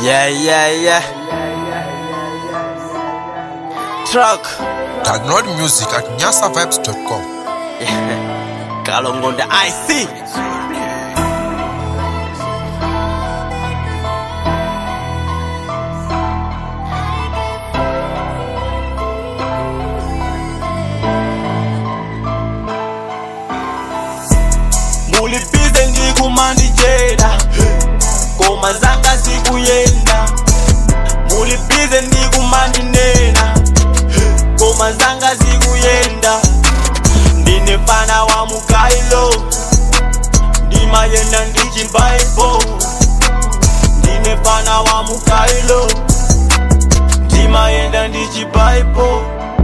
Yeah, yeah, yeah. Truck. Download music at nyasavibes.com. Kalong on the IC. mulipize ndikumandijeda ngoma zanga zikuyenda mulipize ndikumandinena ngoma zanga zikuyenda ndine fana wa mukailo ndimayenda ndichimbaibo ndine fana wa mukailo ndimayenda ndichibaibo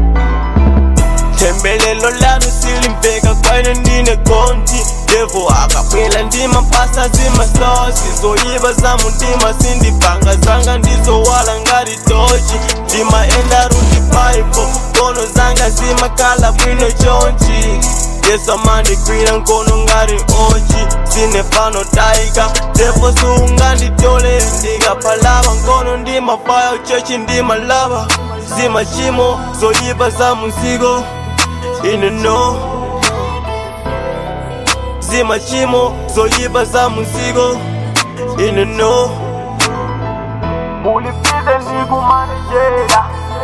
tembelelo lanu silimbeka kwene ndine konti devo akapwela ndima mpasa zimasosi zoyiba za mutima sindipanga zanga ndizowala ngati tochi ndimaenda ruti paipo nkono zanga zimakala bwino chonchi yesu amandigwira nkono ngati onchi sine pano taika devo sunganditole ndikapalava nkono ndimafaya uchechi ndimalava zimachimo zoyiba za munzigo ine no zimachimo zoyiba za munzigo ine no mulipize ndikumanijera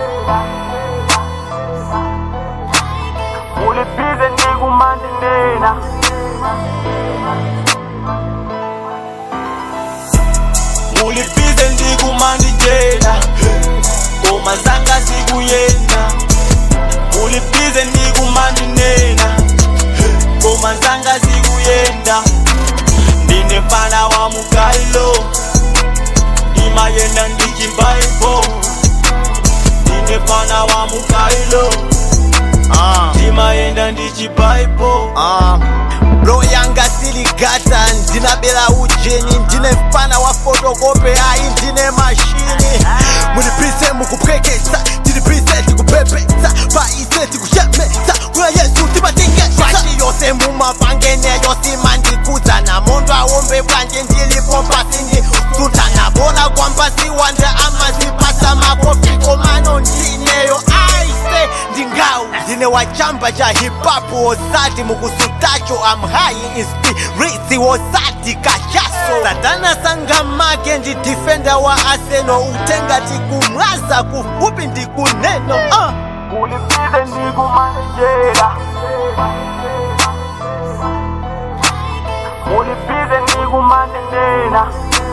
mulipize ndikumandinena mulipize ndikumandijera ngoma zanga zikuyenda mulipize ndikumandinena ngoma zanga zikuyenda ndine fana wa mukailo ndimayenda ndichimbaibo ndine fana wa mukailo ndimayenda ndichibaibo bro yanga siligata ndinabela ujeni ndine mfana wa fotokope ayi ndine mashini mulipise mukupwekesa tilipise tikupepesa paise tikushemesa kuna yesu timatingesa pati yose mumapangeneyo simandikudza na mondo awombe bwanje ndilipo pasindi sutana bola kwamba siwanda amazipasa makofiko mano ndineyo aise ndingau ndine wachamba cha hipapu wosati mukusutacho amhayi inspiriti wosati kashaso satana sangamake ndi difenda wa aseno utenga tikumwaza kufupi ndikuneno uh. mulipize ndikumanijera mulipize ndikumandinena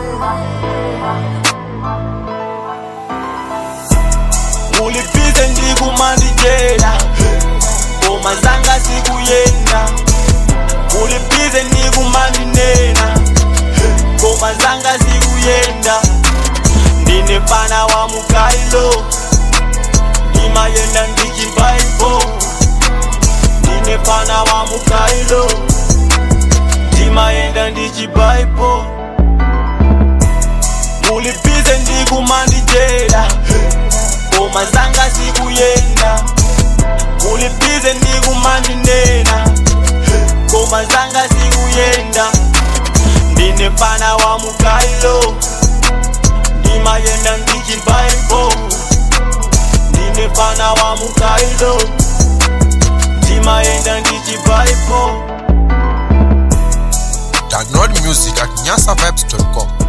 mulipize ndikumandijera ngoma zanga zikuyenda mulipize ndikumandinena ngoma zanga zikuyenda ndine fana wa mukailo ndimayenda ndichimbaibo ndine fana wa mukailo ndimayenda ndichibaibo mulipize ndikumandijera ngoma zanga zikuyenda mulipize ndikumandinena ngoma zanga zikuyenda ndine fana wa mukailo ndimayenda ndichimbaibo ndine fana wa mukailo ndimayenda ndichibaibo Download music at nyasavibes.com.